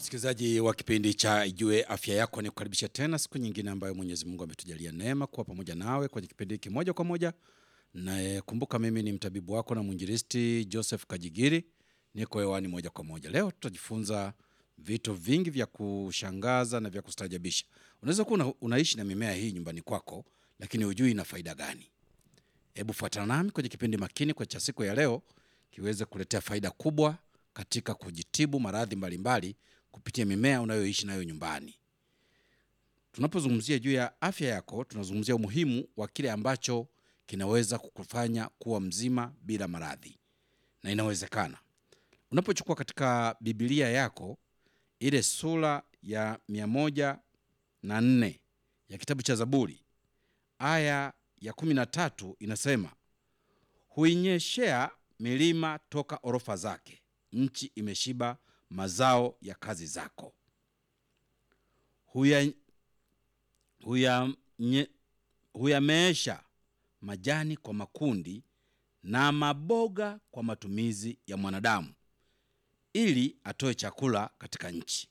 Msikilizaji wa kipindi cha Ijue Afya Yako, ni kukaribisha tena siku nyingine ambayo Mwenyezi Mungu ametujalia neema kuwa pamoja nawe kwenye kipindi hiki moja kwa moja. Na kumbuka, mimi ni mtabibu wako na mwinjilisti Joseph Kajigiri, niko hewani moja kwa moja. Leo tutajifunza vitu vingi vya kushangaza na vya kustajabisha. Unaweza kuwa una, unaishi na mimea hii nyumbani kwako, lakini hujui ina faida gani. Hebu fuatana nami kwenye kipindi makini kwa cha siku ya leo kiweze kuletea faida kubwa katika kujitibu maradhi mbalimbali kupitia mimea unayoishi nayo nyumbani. Tunapozungumzia juu ya afya yako, tunazungumzia umuhimu wa kile ambacho kinaweza kukufanya kuwa mzima bila maradhi, na inawezekana. Unapochukua katika Biblia yako ile sura ya mia moja na nne ya kitabu cha Zaburi aya ya kumi na tatu inasema, huinyeshea milima toka orofa zake, nchi imeshiba mazao ya kazi zako. Huya, huya, nye, huyameesha majani kwa makundi na maboga kwa matumizi ya mwanadamu, ili atoe chakula katika nchi.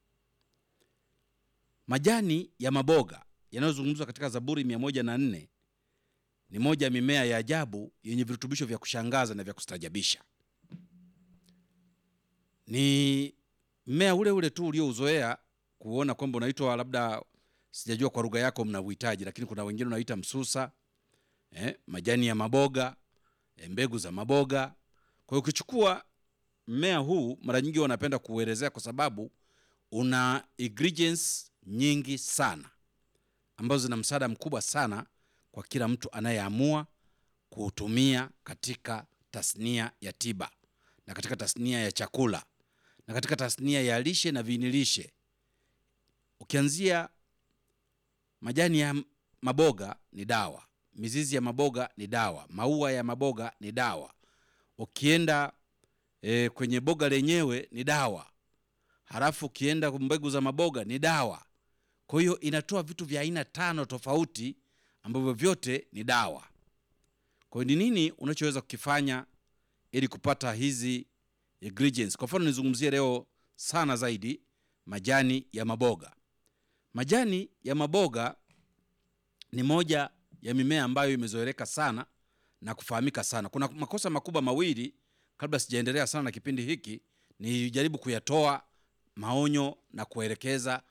Majani ya maboga yanayozungumzwa katika Zaburi mia moja na nne ni moja ya mimea ya ajabu yenye virutubisho vya kushangaza na vya kustajabisha. Ni mmea ule ule tu uliouzoea kuona kwamba unaitwa labda, sijajua kwa lugha yako mnauhitaji, lakini kuna wengine unaita msusa eh, majani ya maboga eh, mbegu za maboga. Kwa hiyo ukichukua mmea huu, mara nyingi wanapenda kuuelezea kwa sababu una ingredients nyingi sana ambazo zina msaada mkubwa sana kwa kila mtu anayeamua kuutumia katika tasnia ya tiba na katika tasnia ya chakula na katika tasnia ya lishe na viinilishe. Ukianzia majani ya maboga ni dawa, mizizi ya maboga ni dawa, maua ya maboga ni dawa. Ukienda e, kwenye boga lenyewe ni dawa, halafu ukienda mbegu za maboga ni dawa. Kwa hiyo inatoa vitu vya aina tano tofauti ambavyo vyote ni dawa. Kwa hiyo ni nini unachoweza kukifanya ili kupata hizi ingredients? Kwa mfano nizungumzie leo sana zaidi majani ya maboga. Majani ya maboga ni moja ya mimea ambayo imezoeleka sana na kufahamika sana. Kuna makosa makubwa mawili, kabla sijaendelea sana na kipindi hiki, nijaribu kuyatoa maonyo na kuelekeza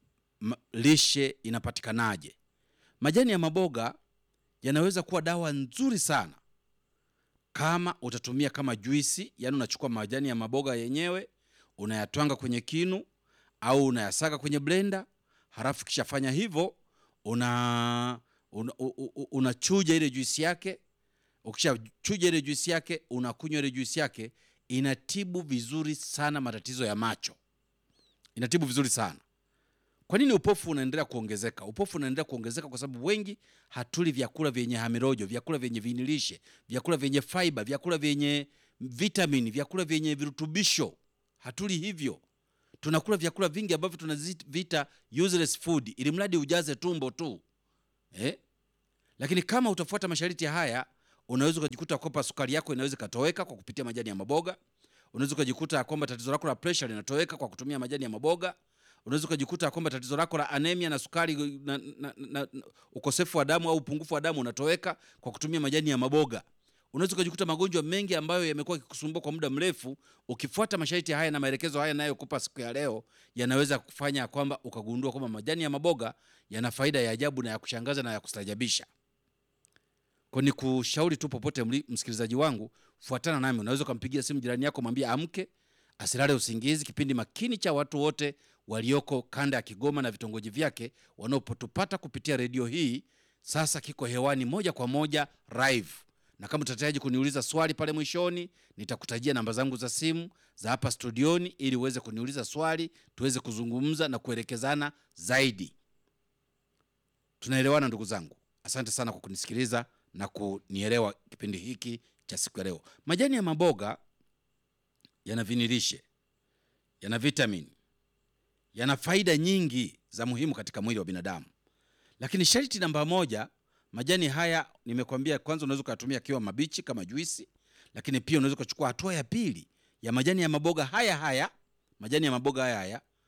lishe inapatikanaje. Majani ya maboga yanaweza kuwa dawa nzuri sana kama utatumia kama juisi, yaani unachukua majani ya maboga yenyewe unayatwanga kwenye kinu au unayasaga kwenye blender, halafu kishafanya hivyo una unachuja una ile juisi yake. Ukishachuja ile juisi yake unakunywa ile juisi yake, inatibu vizuri sana matatizo ya macho, inatibu vizuri sana. Kwa nini upofu unaendelea kuongezeka? Upofu unaendelea kuongezeka kwa sababu wengi hatuli vyakula vyenye hamirojo, vyakula vyenye vinilishe, vyakula vyenye fiber, vyakula vyenye vitamini, vyakula vyenye virutubisho. Hatuli hivyo, tunakula vyakula vingi ambavyo tunaziita useless food, ili mradi ujaze tumbo tu eh? Lakini kama utafuata masharti haya, unaweza ukajikuta kwamba sukari yako inaweza ikatoweka kwa kupitia majani ya maboga. Unaweza ukajikuta kwamba tatizo lako la pressure linatoweka kwa kutumia majani ya maboga unaweza ukajikuta kwamba tatizo lako la anemia na sukari na, na, na, na ukosefu wa damu au upungufu wa damu unatoweka kwa kutumia majani ya maboga. Unaweza ukajikuta magonjwa mengi ambayo yamekuwa yakikusumbua kwa muda mrefu, ukifuata masharti haya na maelekezo haya nayokupa siku ya leo, yanaweza kufanya kwamba ukagundua kwamba majani ya maboga yana faida ya ajabu na ya kushangaza na ya kustajabisha. Kwa ni kushauri tu, popote msikilizaji wangu, fuatana nami. Unaweza ukampigia simu jirani yako, mwambie amke asilale usingizi. Kipindi makini cha watu wote walioko kanda ya Kigoma na vitongoji vyake wanaopotupata kupitia redio hii sasa kiko hewani moja kwa moja live, na kama utahitaji kuniuliza swali pale mwishoni, nitakutajia namba zangu za simu za hapa studioni ili uweze kuniuliza swali, tuweze kuzungumza na kuelekezana zaidi. Tunaelewana ndugu zangu? Asante sana kwa kunisikiliza na kunielewa kipindi hiki cha siku ya leo. Majani ya maboga yana vinilishe, yana vitamini, yana faida nyingi za muhimu katika mwili wa binadamu. Lakini sharti namba moja, majani haya nimekwambia, kwanza unaweza ukayatumia akiwa mabichi kama juisi, lakini pia unaweza ukachukua hatua ya pili ya majani ya maboga haya haya, majani ya maboga haya haya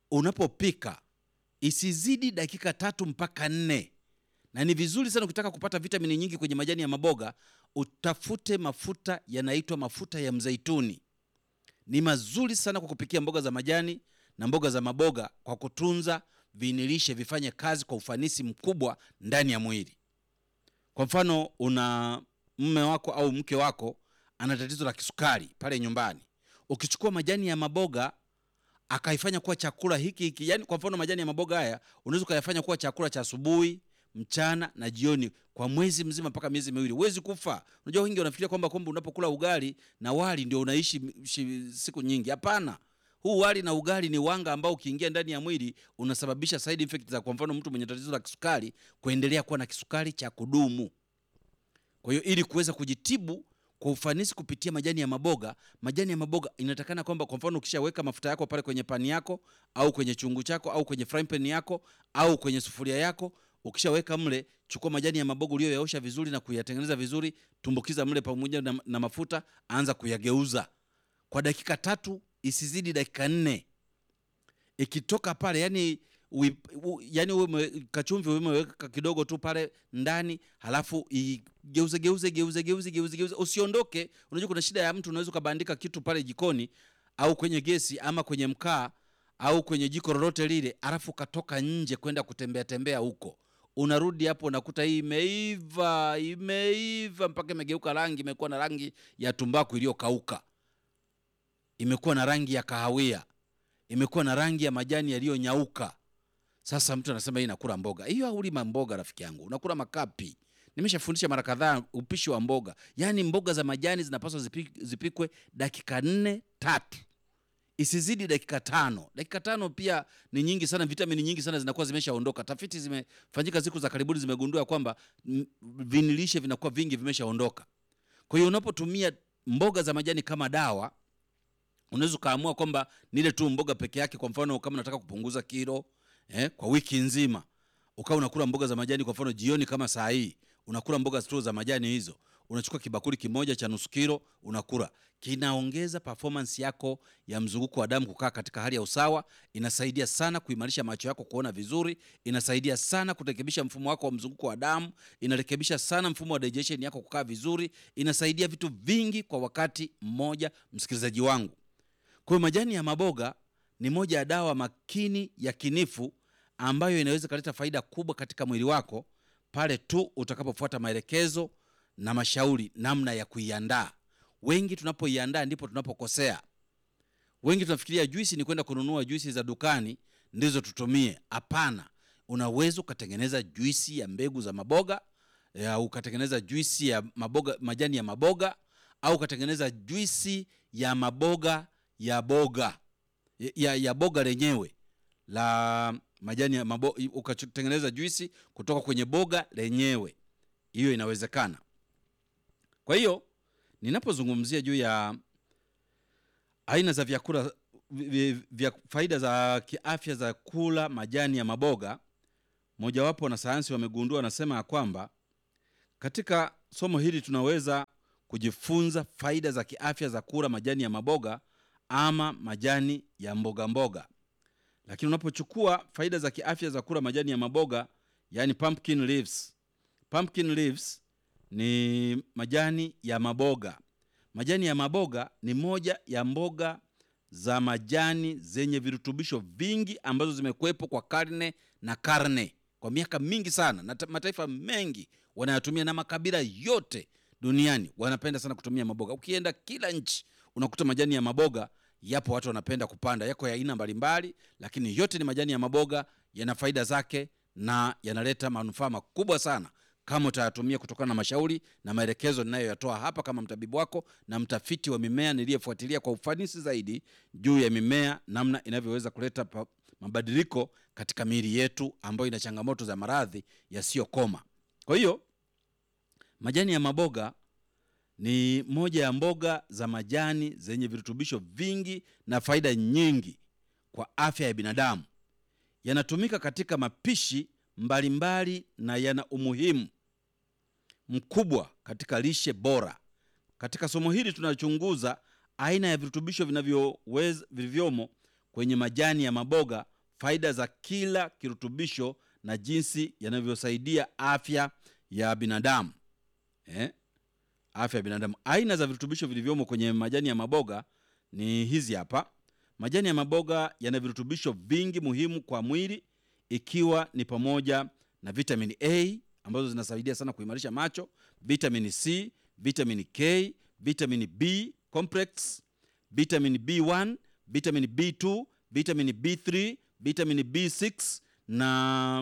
unapopika isizidi dakika tatu mpaka nne na ni vizuri sana ukitaka kupata vitamini nyingi kwenye majani ya maboga utafute mafuta yanaitwa mafuta ya mzeituni ni mazuri sana kwa kupikia mboga za majani na mboga za maboga kwa kutunza viinilishe vifanye kazi kwa ufanisi mkubwa ndani ya mwili kwa mfano una mme wako au mke wako ana tatizo la kisukari pale nyumbani ukichukua majani ya maboga akaifanya kuwa chakula hiki hiki yani kwa mfano majani ya maboga haya unaweza ukayafanya kuwa chakula cha asubuhi mchana na jioni kwa mwezi mzima mpaka miezi miwili huwezi kufa unajua wengi wanafikiria kwamba kwamba unapokula ugali na wali ndio unaishi shi, siku nyingi hapana huu wali na ugali ni wanga ambao ukiingia ndani ya mwili unasababisha side effect za kwa mfano mtu mwenye tatizo la kisukari kuendelea kuwa na kisukari cha kudumu kwa hiyo ili kuweza kujitibu kwa ufanisi kupitia majani ya maboga majani ya maboga inatakana kwamba kwa mfano ukishaweka mafuta yako pale kwenye pani yako au kwenye chungu chako au kwenye frying pan yako au kwenye sufuria yako ukishaweka mle chukua majani ya maboga uliyoyaosha vizuri na kuyatengeneza vizuri tumbukiza mle pamoja na, na mafuta anza kuyageuza kwa dakika tatu isizidi dakika nne ikitoka pale yani ui, u, yani uwe kachumvi umeweka kidogo tu pale ndani halafu igeuze geuze geuze geuze geuze geuze usiondoke unajua kuna shida ya mtu unaweza ukabandika kitu pale jikoni au kwenye gesi ama kwenye mkaa au kwenye jiko lolote lile alafu ukatoka nje kwenda kutembea tembea huko unarudi hapo unakuta hii imeiva imeiva mpaka imegeuka rangi imekuwa na rangi ya tumbaku iliyokauka imekuwa na rangi ya kahawia imekuwa na rangi ya majani yaliyonyauka sasa mtu anasema hii nakula mboga hiyo haulima mboga rafiki yangu unakula makapi nimeshafundisha mara kadhaa upishi wa mboga yaani mboga za majani zinapaswa zipi, zipikwe dakika nne tatu isizidi dakika tano dakika tano pia ni nyingi sana vitamini nyingi sana zinakuwa zimeshaondoka tafiti zimefanyika siku za karibuni zimegundua kwamba vinilishe vinakuwa vingi vimeshaondoka kwa hiyo unapotumia mboga za majani kama dawa unaweza ukaamua kwamba nile tu mboga peke yake kwa mfano kama unataka kupunguza kilo eh, kwa wiki nzima ukawa unakula mboga za majani kwa mfano jioni kama saa hii unakula mboga tu za majani hizo unachukua kibakuli kimoja cha nusu kilo unakula kinaongeza performance yako ya mzunguko wa damu kukaa katika hali ya usawa inasaidia sana kuimarisha macho yako kuona vizuri inasaidia sana kurekebisha mfumo wako wa mzunguko wa damu inarekebisha sana mfumo wa digestion yako kukaa vizuri inasaidia vitu vingi kwa wakati mmoja msikilizaji wangu kwa hiyo majani ya maboga ni moja ya dawa makini ya kinifu ambayo inaweza ikaleta faida kubwa katika mwili wako pale tu utakapofuata maelekezo na mashauri namna ya kuiandaa wengi tunapoiandaa ndipo tunapokosea wengi tunafikiria juisi ni kwenda kununua juisi za dukani ndizo tutumie hapana unaweza ukatengeneza juisi ya mbegu za maboga ya ukatengeneza juisi ya maboga majani ya maboga au ukatengeneza juisi ya maboga ya boga ya, ya boga lenyewe la majani ya mabo, ukatengeneza juisi kutoka kwenye boga lenyewe hiyo inawezekana kwa hiyo ninapozungumzia juu ya aina za vyakula vya faida za kiafya za kula majani ya maboga mojawapo wanasayansi wamegundua wanasema ya kwamba katika somo hili tunaweza kujifunza faida za kiafya za kula majani ya maboga ama majani ya mboga mboga lakini unapochukua faida za kiafya za kula majani ya maboga yani pumpkin leaves pumpkin leaves ni majani ya maboga majani ya maboga ni moja ya mboga za majani zenye virutubisho vingi ambazo zimekuwepo kwa karne na karne kwa miaka mingi sana na mataifa mengi wanayatumia na makabila yote duniani wanapenda sana kutumia maboga ukienda kila nchi unakuta majani ya maboga yapo watu wanapenda kupanda yako ya aina mbalimbali lakini yote ni majani ya maboga yana faida zake na yanaleta manufaa makubwa sana kama utayatumia kutokana na mashauri na maelekezo ninayoyatoa hapa kama mtabibu wako na mtafiti wa mimea niliyefuatilia kwa ufanisi zaidi juu ya mimea namna inavyoweza kuleta pa, mabadiliko katika miili yetu ambayo ina changamoto za maradhi yasiyokoma kwa hiyo majani ya maboga ni moja ya mboga za majani zenye virutubisho vingi na faida nyingi kwa afya ya binadamu yanatumika katika mapishi mbalimbali mbali na yana umuhimu mkubwa katika lishe bora katika somo hili tunachunguza aina ya virutubisho vinavyoweza vilivyomo kwenye majani ya maboga faida za kila kirutubisho na jinsi yanavyosaidia afya ya binadamu eh? afya ya binadamu. Aina za virutubisho vilivyomo kwenye majani ya maboga ni hizi hapa. Majani ya maboga yana virutubisho vingi muhimu kwa mwili, ikiwa ni pamoja na vitamini A ambazo zinasaidia sana kuimarisha macho, vitamini C, vitamini K, vitamini B complex, vitamini B1, vitamini B2, vitamini B3, vitamini B6 na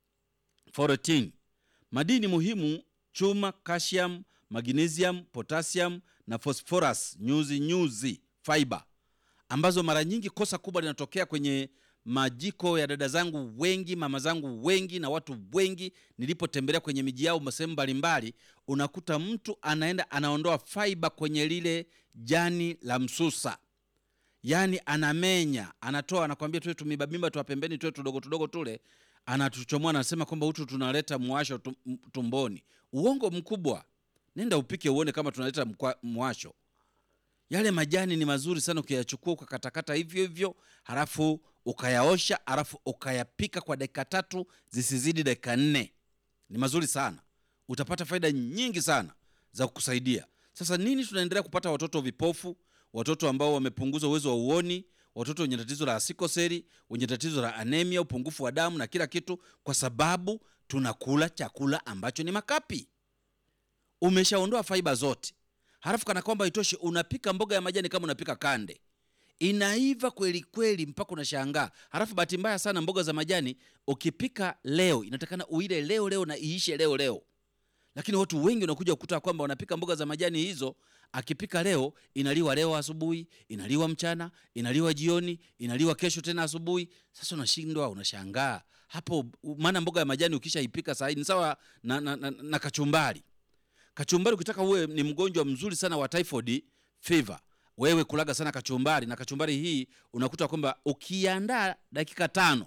folate. Madini muhimu chuma, calcium, magnesium, potassium na phosphorus, nyuzi nyuzi, fiber ambazo mara nyingi kosa kubwa linatokea kwenye majiko ya dada zangu wengi, mama zangu wengi na watu wengi nilipotembelea kwenye miji yao sehemu mbalimbali, unakuta mtu anaenda anaondoa fiber kwenye lile jani la msusa, yaani anamenya, anatoa, anakwambia tuwe tumibabimba tuwa pembeni, tuwe tudogo tudogo tule, anatuchomoa, anasema kwamba hutu tunaleta mwasho tum- tumboni. Uongo mkubwa. Nenda upike uone kama tunaleta mkwa- mwasho. Yale majani ni mazuri sana ukiyachukua ukakatakata hivyo hivyo, halafu ukayaosha, halafu ukayapika kwa dakika tatu zisizidi dakika nne. Ni mazuri sana, utapata faida nyingi sana za kukusaidia. Sasa nini, tunaendelea kupata watoto vipofu, watoto ambao wamepunguza uwezo wa uoni, watoto wenye tatizo la sikoseli, wenye tatizo la anemia, upungufu wa damu na kila kitu, kwa sababu tunakula chakula ambacho ni makapi. Umeshaondoa faiba zote, halafu kana kwamba itoshi, unapika mboga ya majani kama unapika kande, inaiva kweli kweli mpaka unashangaa. Halafu bahati mbaya sana, mboga za majani ukipika leo inatakana uile leo leo na iishe leo leo, lakini watu wengi unakuja kukuta kwamba wanapika mboga za majani hizo, akipika leo inaliwa leo asubuhi, inaliwa mchana, inaliwa jioni, inaliwa kesho tena asubuhi. Sasa unashindwa, unashangaa hapo, maana mboga ya majani ukishaipika saa hii ni sawa na, na, na, na kachumbari kachumbari ukitaka uwe ni mgonjwa mzuri sana wa typhoid fever, wewe kulaga sana kachumbari. Na kachumbari hii unakuta kwamba ukiandaa dakika tano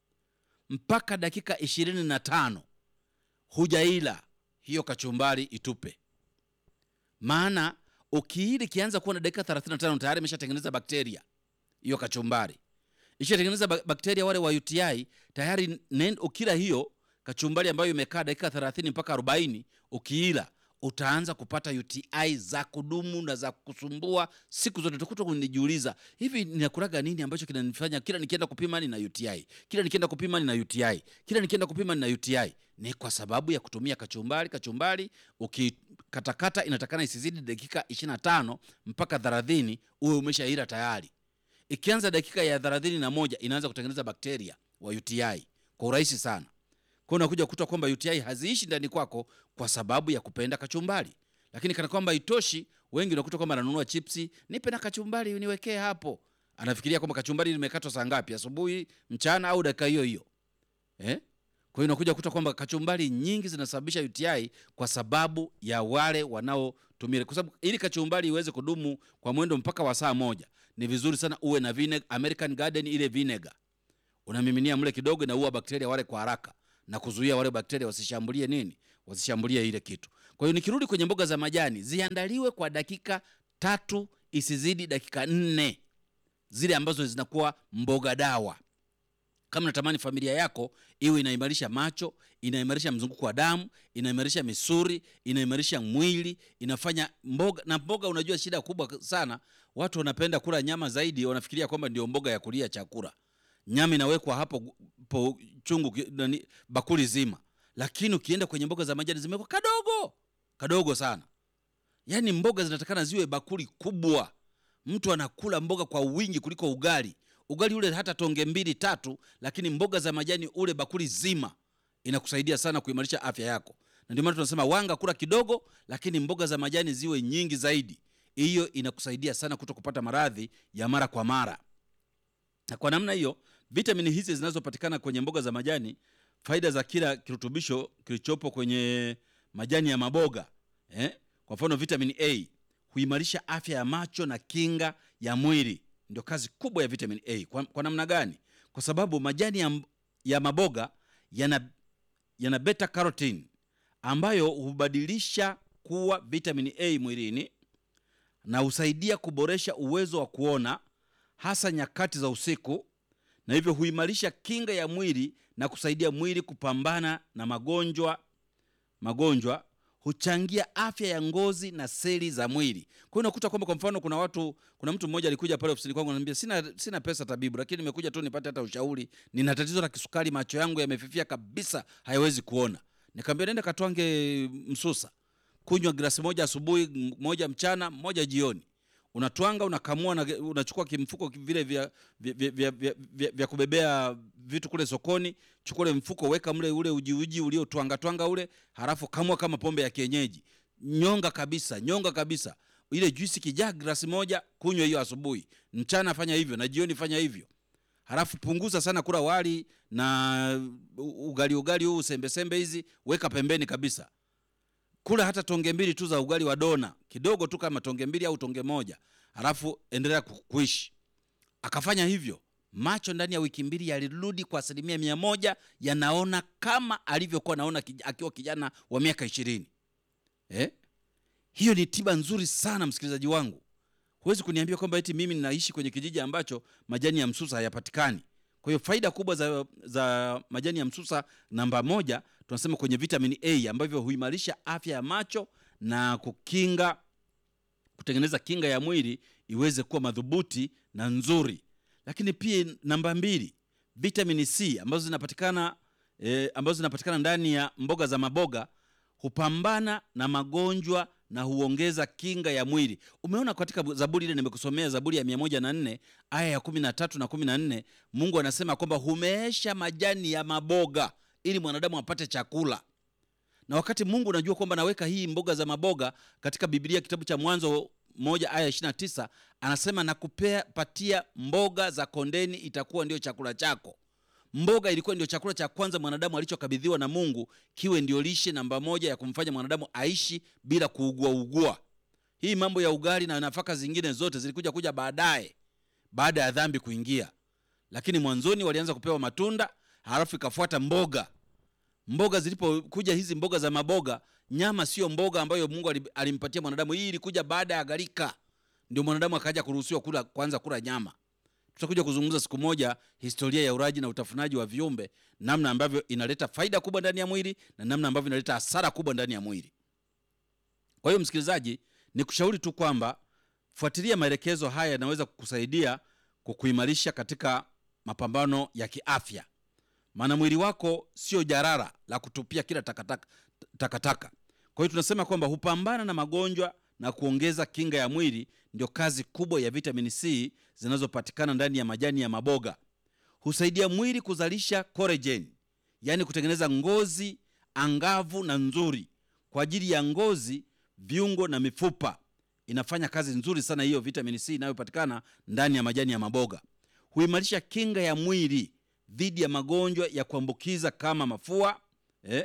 mpaka dakika ishirini na tano hujaila hiyo kachumbari, itupe. Maana ukiili kianza kuwa na dakika 35 tayari imeshatengeneza bakteria. Hiyo kachumbari ishatengeneza bak- bakteria wale wa UTI tayari. nen- Ukila hiyo kachumbari ambayo imekaa dakika 30 mpaka 40, ukiila utaanza kupata UTI za kudumu na za kusumbua siku zote. Utakuta kunijiuliza, hivi ninakulaga nini ambacho kinanifanya kila nikienda kupima nina UTI, kila nikienda kupima nina UTI, kila nikienda kupima nina UTI? Ni kwa sababu ya kutumia kachumbari. Kachumbari ukikatakata inatakana isizidi dakika 25 mpaka 30, uwe umeshaila tayari. Ikianza dakika ya 31 inaanza kutengeneza bakteria wa UTI kwa urahisi sana. Kwa hiyo unakuja kukuta kwamba UTI haziishi ndani kwako kwa sababu ya kupenda kachumbari. Lakini kana kwamba itoshi, wengi unakuta kwamba ananunua chipsi, nipe na kachumbari niwekee hapo. Anafikiria kwamba kachumbari limekatwa saa ngapi, asubuhi, mchana au dakika hiyo hiyo eh? Kwa hiyo unakuja kukuta kwamba kachumbari nyingi zinasababisha UTI kwa sababu ya wale wanaotumia, kwa sababu ili kachumbari iweze kudumu kwa mwendo mpaka wa saa moja, ni vizuri sana uwe na vinegar, American Garden ile vinegar unamiminia mle kidogo, na uwa bakteria wale kwa haraka na kuzuia wale bakteria wasishambulie nini, wasishambulie ile kitu. Kwa hiyo nikirudi kwenye mboga za majani, ziandaliwe kwa dakika tatu isizidi dakika nne, zile ambazo zinakuwa mboga dawa. Kama natamani familia yako iwe inaimarisha macho, inaimarisha mzunguko wa damu, inaimarisha misuri, inaimarisha mwili, inafanya mboga. Na mboga, unajua shida kubwa sana, watu wanapenda kula nyama zaidi, wanafikiria kwamba ndio mboga ya kulia chakula. Nyama inawekwa hapo po chungu ki- nani, bakuli zima, lakini ukienda kwenye mboga za majani zimewekwa kadogo kadogo sana. Yaani mboga zinatakana ziwe bakuli kubwa, mtu anakula mboga kwa wingi kuliko ugali. Ugali ule hata tonge mbili tatu, lakini mboga za majani ule bakuli zima, inakusaidia sana kuimarisha afya yako. Na ndio maana tunasema wanga kula kidogo, lakini mboga za majani ziwe nyingi zaidi. Hiyo inakusaidia sana kuto kupata maradhi ya mara kwa mara. Na kwa namna hiyo, vitamini hizi zinazopatikana kwenye mboga za majani, faida za kila kirutubisho kilichopo kwenye majani ya maboga eh? Kwa mfano vitamin A huimarisha afya ya macho na kinga ya mwili. Ndio kazi kubwa ya vitamin A. Kwa, kwa namna gani? Kwa sababu majani ya, ya maboga yana, yana beta carotene ambayo hubadilisha kuwa vitamin A mwilini na husaidia kuboresha uwezo wa kuona hasa nyakati za usiku na hivyo huimarisha kinga ya mwili na kusaidia mwili kupambana na magonjwa magonjwa huchangia afya ya ngozi na seli za mwili. Kwa hiyo unakuta kwamba kwa mfano kuna watu, kuna mtu mmoja alikuja pale ofisini kwangu ananiambia, sina, sina pesa tabibu, lakini nimekuja tu nipate hata ushauri. Nina tatizo la kisukari, macho yangu yamefifia kabisa, hayawezi kuona. Nikamwambia nenda katwange msusa, kunywa glasi moja asubuhi, moja mchana, moja jioni. Unatwanga, unakamua, na unachukua kimfuko vile vya, vya, vya, vya, vya, vya, vya kubebea vitu kule sokoni, chukua ule mfuko, weka mle ule uji uji uliotwanga twanga ule, halafu kamua kama pombe ya kienyeji, nyonga kabisa, nyonga kabisa. Ile juisi kijaa glasi moja, kunywa hiyo asubuhi, mchana fanya hivyo na jioni fanya hivyo. Halafu punguza sana kula wali na ugali ugali huu sembe sembe hizi, weka pembeni kabisa. Kula hata tonge mbili tu za ugali wa dona kidogo tu, kama tonge mbili au tonge moja, halafu endelea kuishi. Akafanya hivyo, macho ndani ya wiki mbili yalirudi kwa asilimia mia moja, yanaona kama alivyokuwa naona akiwa kijana wa miaka ishirini. Eh? Hiyo ni tiba nzuri sana msikilizaji wangu. Huwezi kuniambia kwamba eti mimi ninaishi kwenye kijiji ambacho majani ya msusa hayapatikani. Kwa hiyo faida kubwa za, za majani ya msusa, namba moja tunasema kwenye vitamini A ambavyo huimarisha afya ya macho na kukinga kutengeneza kinga ya mwili iweze kuwa madhubuti na nzuri. Lakini pia namba mbili, vitamini C ambazo zinapatikana eh, ambazo zinapatikana ndani ya mboga za maboga hupambana na magonjwa na huongeza kinga ya mwili. Umeona katika Zaburi ile nimekusomea, Zaburi ya 104 aya ya 13 na 14, Mungu anasema kwamba humeesha majani ya maboga ili mwanadamu apate chakula. Na wakati Mungu unajua kwamba naweka hii mboga za maboga katika Biblia, kitabu cha Mwanzo moja aya 29, anasema nakupea patia mboga za kondeni, itakuwa ndio chakula chako. Mboga ilikuwa ndio chakula cha kwanza mwanadamu alichokabidhiwa na Mungu, kiwe ndio lishe namba moja ya kumfanya mwanadamu aishi bila kuugua ugua. Hii mambo ya ugali na nafaka zingine zote zilikuja kuja baadaye, baada ya dhambi kuingia, lakini mwanzoni walianza kupewa matunda, halafu ikafuata mboga. Mboga zilipokuja hizi mboga za maboga, nyama sio mboga ambayo Mungu alimpatia mwanadamu. Hii ilikuja baada ya gharika, ndio mwanadamu akaja kuruhusiwa kula, kwanza kula nyama. Tutakuja kuzungumza siku moja historia ya ulaji na utafunaji wa viumbe, namna ambavyo inaleta faida kubwa ndani ya mwili na namna ambavyo inaleta hasara kubwa ndani ya mwili. Kwa hiyo, msikilizaji, ni kushauri tu kwamba fuatilia maelekezo haya, yanaweza kukusaidia kukuimarisha katika mapambano ya kiafya, maana mwili wako sio jarara la kutupia kila takataka takataka. Kwa hiyo tunasema kwamba hupambana na magonjwa na kuongeza kinga ya mwili. Ndio kazi kubwa ya vitamini C zinazopatikana ndani ya majani ya maboga. Husaidia mwili kuzalisha collagen, yaani kutengeneza ngozi angavu na nzuri kwa ajili ya ngozi, viungo na mifupa. Inafanya kazi nzuri sana hiyo vitamini C inayopatikana ndani ya majani ya maboga. Huimarisha kinga ya mwili dhidi ya magonjwa ya kuambukiza kama mafua eh?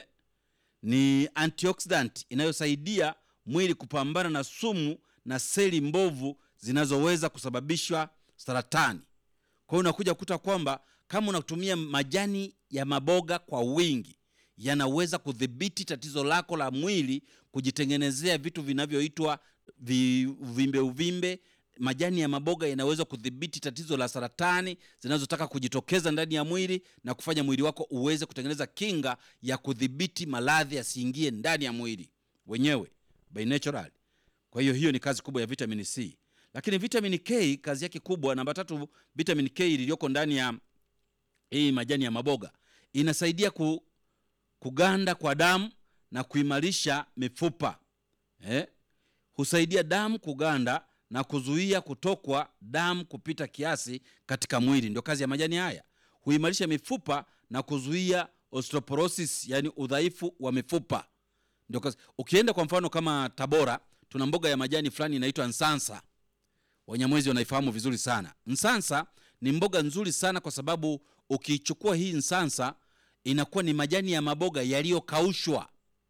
Ni antioxidant inayosaidia mwili kupambana na sumu na seli mbovu zinazoweza kusababisha saratani. Kwa hiyo unakuja kukuta kwamba kama unatumia majani ya maboga kwa wingi, yanaweza kudhibiti tatizo lako la mwili kujitengenezea vitu vinavyoitwa vivimbe uvimbe. Majani ya maboga yanaweza kudhibiti tatizo la saratani zinazotaka kujitokeza ndani ya mwili na kufanya mwili wako uweze kutengeneza kinga ya kudhibiti maradhi yasiingie ndani ya mwili wenyewe by natural. Kwa hiyo hiyo ni kazi kubwa ya vitamini C. Lakini vitamini K kazi yake kubwa, namba tatu, vitamini K iliyoko ndani ya hii majani ya maboga inasaidia ku, kuganda kwa damu na kuimarisha mifupa eh? Husaidia damu kuganda na kuzuia kutokwa damu kupita kiasi katika mwili. Ndio kazi ya majani haya. Huimarisha mifupa na kuzuia osteoporosis, yani udhaifu wa mifupa. Ndio kazi. Ukienda kwa mfano kama Tabora, tuna mboga ya majani fulani inaitwa nsansa. Wanyamwezi wanaifahamu vizuri sana. Nsansa ni mboga nzuri sana kwa sababu ukiichukua hii nsansa inakuwa ni majani ya maboga yaliyokaushwa.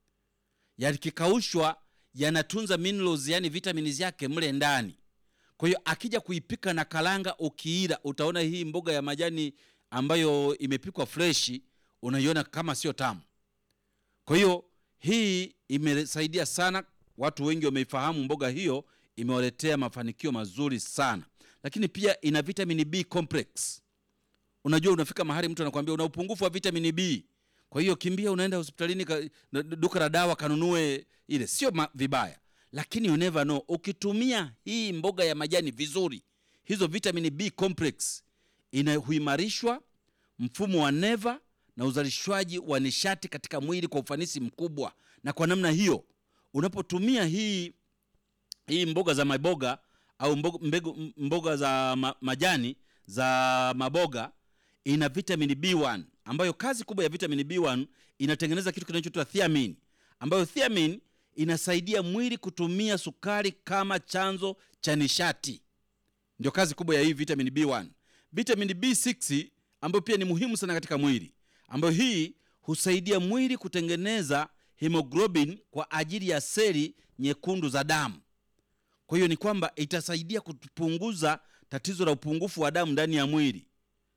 Yakikaushwa yanatunza minerals, yani vitamini zake mle ndani. Kwa hiyo akija kuipika na kalanga, ukiila utaona hii mboga ya majani ambayo imepikwa freshi, unaiona kama sio tamu. Kwa hiyo hii imesaidia sana, watu wengi wameifahamu mboga hiyo, imewaletea mafanikio mazuri sana. Lakini pia ina vitamini B complex. unajua unafika mahali mtu anakuambia una upungufu wa vitamini B, kwa hiyo kimbia, unaenda hospitalini ka, na- duka la dawa kanunue ile. Sio ma- vibaya, lakini you never know. Ukitumia hii mboga ya majani vizuri, hizo vitamini B complex inahuimarishwa mfumo wa neva na uzalishwaji wa nishati katika mwili kwa ufanisi mkubwa, na kwa namna hiyo unapotumia hii hii mboga za maboga au mboga, mbegu, mboga za ma, majani za maboga ina vitamini B1 ambayo kazi kubwa ya vitamini B1 inatengeneza kitu kinachoitwa thiamine, ambayo thiamine inasaidia mwili kutumia sukari kama chanzo cha nishati. Ndio kazi kubwa ya hii vitamini B1. Vitamini B6 ambayo pia ni muhimu sana katika mwili, ambayo hii husaidia mwili kutengeneza hemoglobin kwa ajili ya seli nyekundu za damu. Kwa hiyo ni kwamba itasaidia kupunguza tatizo la upungufu wa damu ndani ya mwili.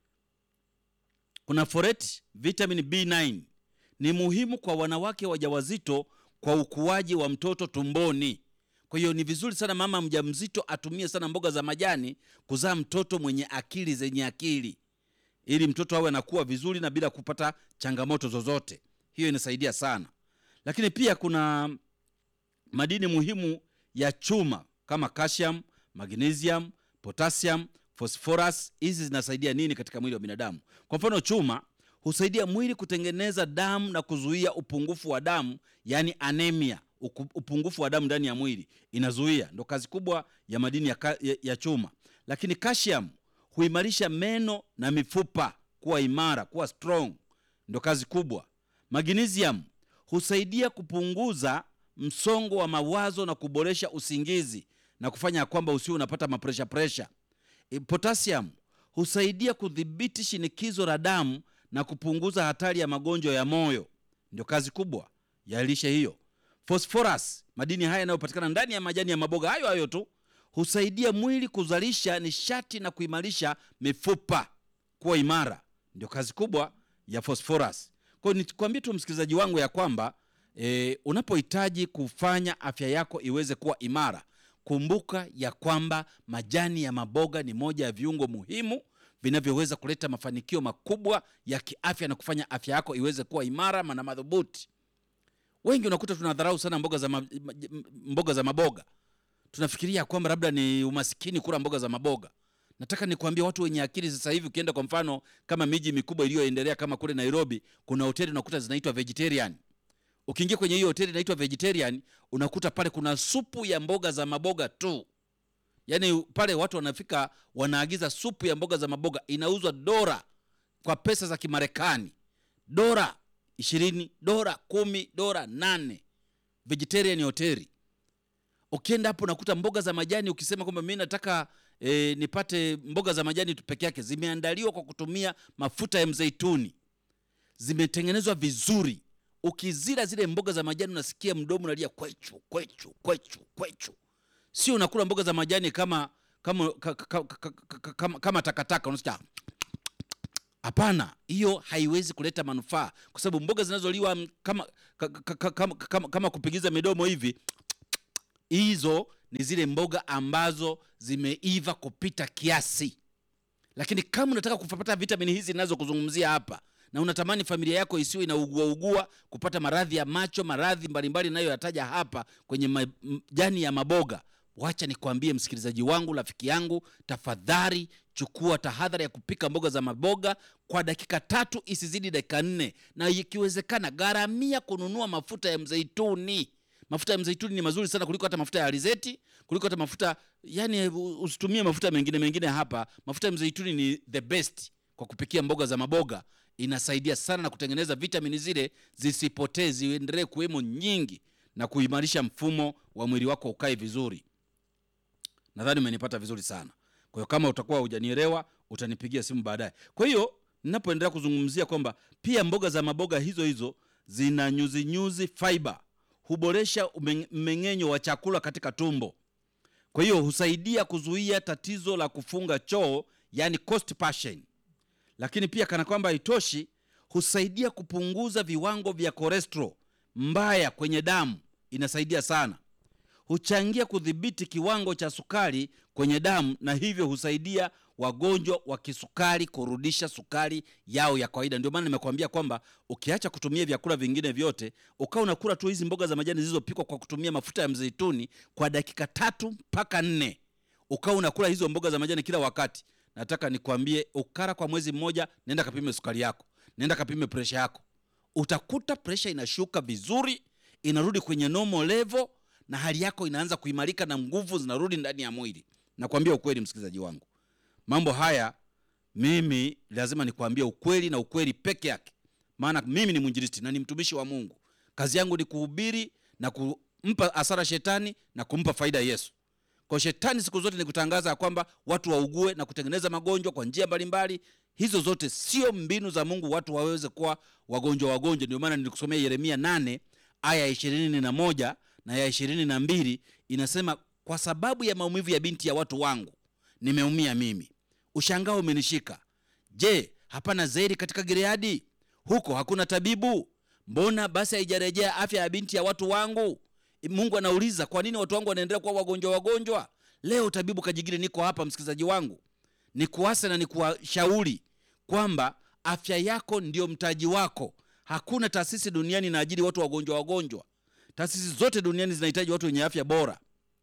Kuna folate, vitamin B9 ni muhimu kwa wanawake wajawazito kwa ukuaji wa mtoto tumboni. Kwa hiyo ni vizuri sana mama mjamzito atumie sana mboga za majani kuzaa mtoto mwenye akili zenye akili, ili mtoto awe anakuwa vizuri na bila kupata changamoto zozote. Hiyo inasaidia sana, lakini pia kuna madini muhimu ya chuma kama calcium, magnesium, potassium, phosphorus. Hizi zinasaidia nini katika mwili wa binadamu? Kwa mfano, chuma husaidia mwili kutengeneza damu na kuzuia upungufu wa damu, yani anemia. Uku- Upungufu wa damu ndani ya mwili inazuia, ndo kazi kubwa ya madini ya, ka, ya, ya chuma. Lakini calcium huimarisha meno na mifupa kuwa imara, kuwa strong, ndo kazi kubwa. Magnesium husaidia kupunguza msongo wa mawazo na kuboresha usingizi na kufanya ya kwamba usiwe unapata mapresha presha. E, Potassium husaidia kudhibiti shinikizo la damu na kupunguza hatari ya magonjwa ya moyo. Ndio kazi kubwa ya lishe hiyo. Phosphorus, madini haya yanayopatikana ndani ya majani ya maboga hayo hayo tu, husaidia mwili kuzalisha nishati na kuimarisha mifupa kuwa imara. Ndio kazi kubwa ya phosphorus. Kwa hiyo nikwambie tu msikilizaji wangu ya kwamba e, unapohitaji kufanya afya yako iweze kuwa imara, kumbuka ya kwamba majani ya maboga ni moja ya viungo muhimu vinavyoweza kuleta mafanikio makubwa ya kiafya na kufanya afya yako iweze kuwa imara na madhubuti. Wengi unakuta tunadharau sana mboga za, ma, ma- mboga za maboga tunafikiria kwamba labda ni umasikini kula mboga za maboga. Nataka nikwambie watu wenye akili sasa hivi, ukienda kwa mfano kama miji mikubwa iliyoendelea kama kule Nairobi, kuna hoteli unakuta zinaitwa vegetarian. Ukiingia kwenye hiyo hoteli inaitwa vegetarian, unakuta pale kuna supu ya mboga za maboga tu. Yaani pale watu wanafika wanaagiza supu ya mboga za maboga, inauzwa dola kwa pesa za Kimarekani, dola ishirini, dola kumi, dola nane. Vegetarian hoteli ukienda hapo unakuta mboga za majani. Ukisema kwamba mimi nataka e, nipate mboga za majani tu peke yake, zimeandaliwa kwa kutumia mafuta ya mzeituni, zimetengenezwa vizuri. Ukizila zile mboga za majani unasikia mdomo unalia kwechu kwechu kwechu kwechu. Sio unakula mboga za majani kama kama ka- ka- ka- ka- kama, kama takataka unasikia Hapana, hiyo haiwezi kuleta manufaa, kwa sababu mboga zinazoliwa mm, kama, ka- ka- ka- kama, kama, kama kupigiza midomo hivi, hizo ni zile mboga ambazo zimeiva kupita kiasi. Lakini kama unataka kupata vitamini hizi ninazokuzungumzia hapa na unatamani familia yako isiwe inaugua ugua kupata maradhi ya macho, maradhi mbalimbali nayoyataja hapa kwenye majani ya maboga, wacha nikwambie msikilizaji wangu, rafiki yangu, tafadhali chukua tahadhari ya kupika mboga za maboga kwa dakika tatu isizidi dakika nne, na ikiwezekana gharamia kununua mafuta ya mzeituni. Mafuta ya mzeituni ni mazuri sana kuliko hata mafuta ya alizeti, kuliko hata mafuta yani, usitumie mafuta mengine mengine hapa. Mafuta ya mzeituni ni the best kwa kupikia mboga za maboga, inasaidia sana na kutengeneza vitamini zile zisipotee, ziendelee kuwemo nyingi na kuimarisha mfumo wa mwili wako ukae vizuri. Nadhani umenipata vizuri sana. Kwa hiyo kama utakuwa hujanielewa utanipigia simu baadaye. Kwa hiyo ninapoendelea kuzungumzia kwamba pia mboga za maboga hizo hizo zina nyuzi nyuzi fiber, huboresha umen- mmeng'enyo wa chakula katika tumbo. Kwa hiyo husaidia kuzuia tatizo la kufunga choo, yani constipation. Lakini pia kana kwamba haitoshi, husaidia kupunguza viwango vya cholesterol mbaya kwenye damu, inasaidia sana huchangia kudhibiti kiwango cha sukari kwenye damu na hivyo husaidia wagonjwa wa kisukari kurudisha sukari yao ya kawaida. Ndio maana nimekuambia kwamba ukiacha kutumia vyakula vingine vyote, ukawa unakula tu hizi mboga za majani zilizopikwa kwa kutumia mafuta ya mzeituni kwa dakika tatu mpaka nne, ukawa unakula hizo mboga za majani kila wakati, nataka nikwambie, ukara kwa mwezi mmoja, nenda kapime sukari yako, nenda kapime presha yako, utakuta presha inashuka vizuri, inarudi kwenye normal level na hali yako inaanza kuimarika na nguvu zinarudi ndani ya mwili. Nakwambia ukweli, msikilizaji wangu, mambo haya mimi lazima nikwambie ukweli na ukweli peke yake, maana mimi ni mwinjilisti na ni mtumishi wa Mungu. Kazi yangu ni kuhubiri na kumpa hasara shetani na kumpa faida Yesu. Kwa shetani siku zote ni kutangaza ya kwamba watu waugue na kutengeneza magonjwa kwa njia mbalimbali. Hizo zote sio mbinu za Mungu, watu waweze kuwa wagonjwa wagonjwa. Ndio maana nilikusomea Yeremia 8 aya ya ishirini na moja na ya ishirini na mbili inasema, kwa sababu ya maumivu ya binti ya watu wangu nimeumia mimi, ushangao umenishika. Je, hapana zeri katika Gileadi? Huko hakuna tabibu? Mbona basi haijarejea afya ya binti ya watu wangu? Mungu anauliza, kwa nini watu wangu wanaendelea kuwa wagonjwa wagonjwa? Leo tabibu Kajigiri, niko hapa msikilizaji wangu, nikuase na nikuwashauri kwamba afya yako ndio mtaji wako. Hakuna taasisi duniani inaajiri watu wagonjwa wagonjwa. Taasisi zote duniani zinahitaji watu wenye afya bora.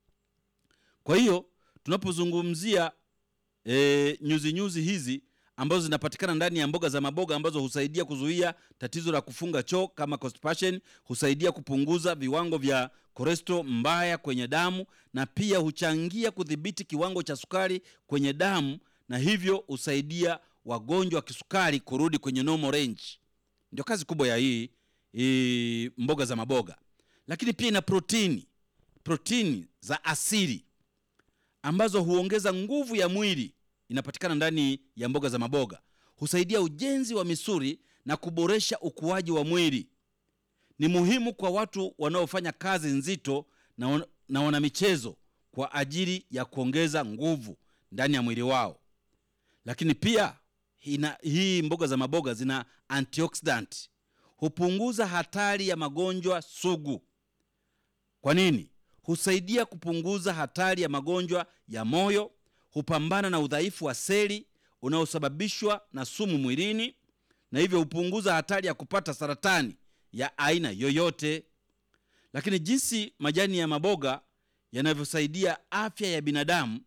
Kwa hiyo tunapozungumzia e, nyuzi nyuzi hizi ambazo zinapatikana ndani ya mboga za maboga ambazo husaidia kuzuia tatizo la kufunga choo kama constipation, husaidia kupunguza viwango vya cholesterol mbaya kwenye damu na pia huchangia kudhibiti kiwango cha sukari kwenye damu na hivyo husaidia wagonjwa wa kisukari kurudi kwenye normal range. Ndio kazi kubwa ya hii, hii mboga za maboga, lakini pia ina protini, protini za asili ambazo huongeza nguvu ya mwili inapatikana ndani ya mboga za maboga, husaidia ujenzi wa misuli na kuboresha ukuaji wa mwili. Ni muhimu kwa watu wanaofanya kazi nzito na, wan, na wana michezo kwa ajili ya kuongeza nguvu ndani ya mwili wao. Lakini pia hina, hii mboga za maboga zina antioxidant, hupunguza hatari ya magonjwa sugu. Kwa nini? Husaidia kupunguza hatari ya magonjwa ya moyo hupambana na udhaifu wa seli unaosababishwa na sumu mwilini na hivyo hupunguza hatari ya kupata saratani ya aina yoyote. Lakini jinsi majani ya maboga yanavyosaidia afya ya binadamu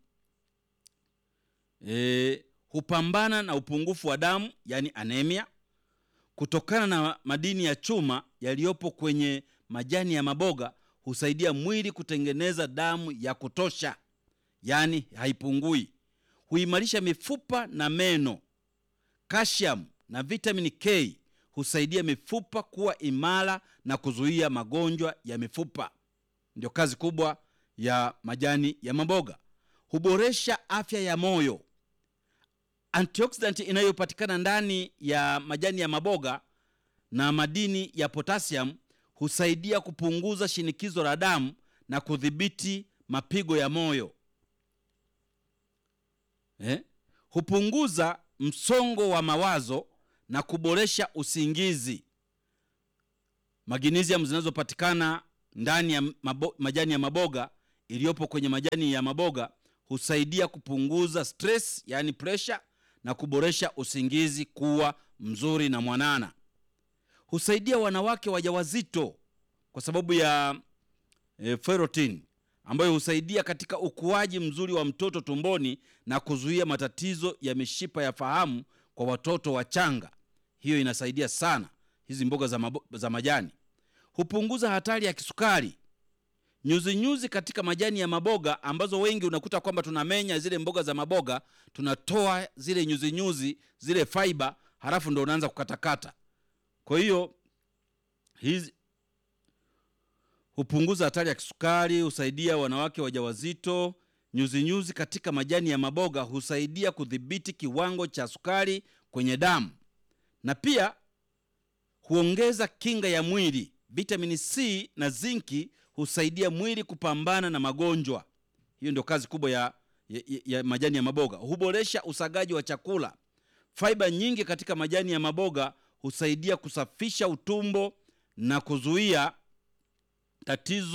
e, hupambana na upungufu wa damu yani anemia, kutokana na madini ya chuma yaliyopo kwenye majani ya maboga husaidia mwili kutengeneza damu ya kutosha yaani haipungui. Huimarisha mifupa na meno. Calcium na vitamin K husaidia mifupa kuwa imara na kuzuia magonjwa ya mifupa. Ndio kazi kubwa ya majani ya maboga. Huboresha afya ya moyo. Antioxidant inayopatikana ndani ya majani ya maboga na madini ya potassium husaidia kupunguza shinikizo la damu na kudhibiti mapigo ya moyo. Eh? Hupunguza msongo wa mawazo na kuboresha usingizi. Magnesium zinazopatikana ndani ya mabo, majani ya maboga iliyopo kwenye majani ya maboga husaidia kupunguza stress, yani pressure na kuboresha usingizi kuwa mzuri na mwanana. Husaidia wanawake wajawazito kwa sababu ya e, ferritin ambayo husaidia katika ukuaji mzuri wa mtoto tumboni na kuzuia matatizo ya mishipa ya fahamu kwa watoto wachanga. Hiyo inasaidia sana hizi mboga za, mabo, za majani. Hupunguza hatari ya kisukari. Nyuzi nyuzi katika majani ya maboga ambazo wengi unakuta kwamba tunamenya zile mboga za maboga, tunatoa zile nyuzi nyuzi zile fiber, halafu ndo unaanza kukatakata. Kwa hiyo hizi hupunguza hatari ya kisukari, husaidia wanawake wajawazito. Nyuzi nyuzi katika majani ya maboga husaidia kudhibiti kiwango cha sukari kwenye damu na pia huongeza kinga ya mwili. Vitamini C na zinki husaidia mwili kupambana na magonjwa. Hiyo ndio kazi kubwa ya, ya, ya majani ya maboga. Huboresha usagaji wa chakula. Faiba nyingi katika majani ya maboga husaidia kusafisha utumbo na kuzuia tatizo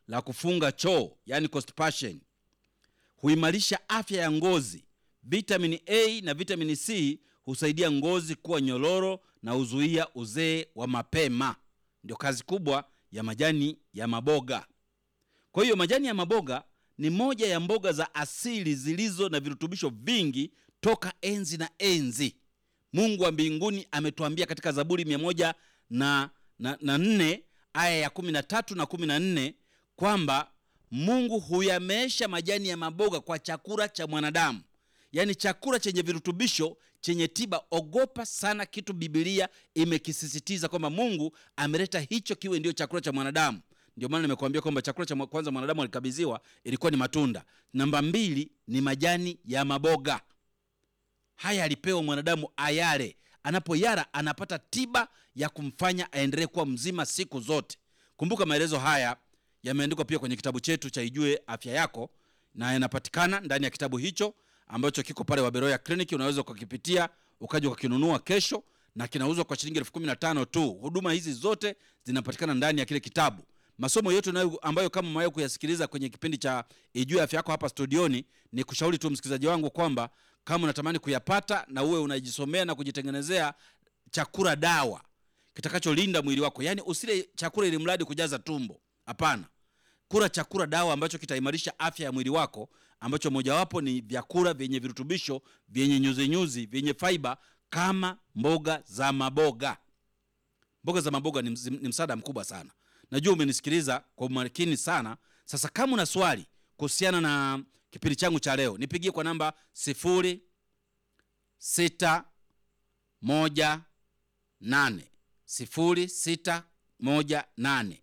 la kufunga choo, yani constipation. Huimarisha afya ya ngozi. Vitamini A na vitamini C husaidia ngozi kuwa nyororo na huzuia uzee wa mapema. Ndio kazi kubwa ya majani ya maboga. Kwa hiyo majani ya maboga ni moja ya mboga za asili zilizo na virutubisho vingi toka enzi na enzi. Mungu wa mbinguni ametuambia katika Zaburi mia moja na, na, na nne aya ya kumi na tatu na kumi na nne kwamba Mungu huyameesha majani ya maboga kwa chakula cha mwanadamu, yaani chakula chenye virutubisho chenye tiba. Ogopa sana kitu Biblia imekisisitiza kwamba Mungu ameleta hicho kiwe ndio chakula cha mwanadamu. Ndio maana nimekuambia kwamba chakula cha kwanza mwanadamu alikabidhiwa ilikuwa ni matunda. Namba mbili ni majani ya maboga. Haya alipewa mwanadamu ayale, anapoyara anapata tiba ya kumfanya aendelee kuwa mzima siku zote. Kumbuka maelezo haya yameandikwa pia kwenye kitabu chetu cha Ijue Afya Yako, na yanapatikana ndani ya kitabu hicho ambacho kiko pale Waberoya Clinic. Unaweza ukakipitia ukaja ukakinunua kesho, na kinauzwa kwa shilingi elfu kumi na tano tu. Huduma hizi zote zinapatikana ndani ya kile kitabu. Masomo yote nayo ambayo kama mwayo kuyasikiliza kwenye kipindi cha Ijue Afya Yako hapa studioni, ni kushauri tu msikilizaji wangu kwamba kama unatamani kuyapata na uwe unajisomea na kujitengenezea chakula dawa kitakacholinda mwili wako, yaani usile chakula ili mradi kujaza tumbo. Hapana, kula chakula dawa ambacho kitaimarisha afya ya mwili wako, ambacho mojawapo ni vyakula vyenye virutubisho vyenye nyuzinyuzi vyenye faiba kama mboga za maboga. Mboga za maboga ni, ms- ni msaada mkubwa sana. Najua umenisikiliza kwa umakini sana. Sasa kama una swali kuhusiana na kipindi changu cha leo, nipigie kwa namba sifuri sita moja nane sifuri sita moja nane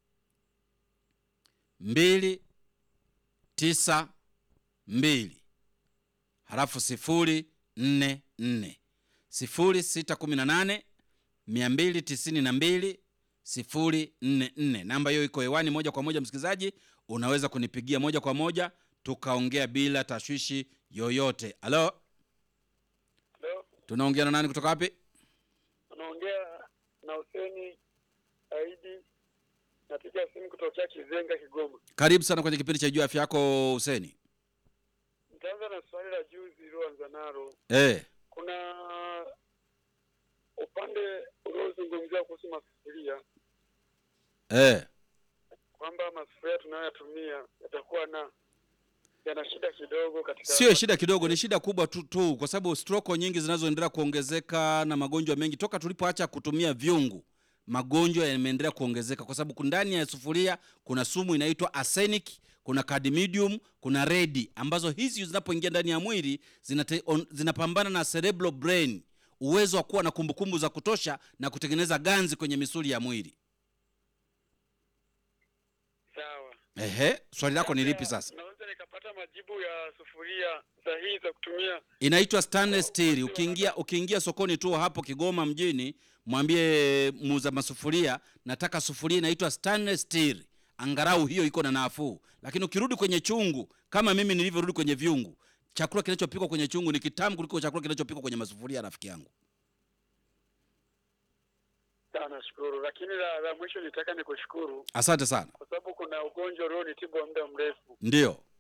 mbili tisa mbili halafu sifuri nne nne sifuri sita kumi na nane mia mbili tisini na mbili sifuri nne nne. Namba hiyo iko hewani moja kwa moja, msikilizaji, unaweza kunipigia moja kwa moja tukaongea bila tashwishi yoyote. Halo, Leo tunaongea na nani kutoka wapi? unaongea na Huseni Aidi, napiga simu kutokea Kizenga, Kigoma. Karibu sana kwenye kipindi cha Jua Afya Yako, Huseni. Nitaanza na swali la juzi iliyoanza nalo. Eh, Kuna upande uliozungumzia kuhusu masufuria eh, kwamba masufuria tunayoyatumia yatakuwa na yana shida kidogo katika sio shida kidogo, ni shida kubwa tu, tu kwa sababu stroko nyingi zinazoendelea kuongezeka na magonjwa mengi toka tulipoacha kutumia vyungu, magonjwa yameendelea kuongezeka kwa sababu ndani ya sufuria kuna sumu inaitwa arsenic, kuna cadmium, kuna redi ambazo hizi zinapoingia ndani ya mwili zinate, on, zinapambana na cerebral brain, uwezo wa kuwa na kumbukumbu za kutosha na kutengeneza ganzi kwenye misuli ya mwili. sawa. Ehe, swali lako ni lipi sasa? Naweza nikapata majibu ya sufuria sahihi za kutumia inaitwa stainless steel. Ukiingia ukiingia sokoni tu hapo Kigoma mjini, mwambie muuza masufuria, nataka sufuria inaitwa stainless steel, angalau hiyo iko na nafuu. Lakini ukirudi kwenye chungu, kama mimi nilivyorudi kwenye vyungu, chakula kinachopikwa kwenye chungu ni kitamu kuliko chakula kinachopikwa kwenye masufuria, rafiki yangu. Sawa, nashukuru. Lakini la, la mwisho nitaka nikushukuru Asante sana. kwa sababu kuna ugonjwa ulionitibu wa muda mrefu. Ndio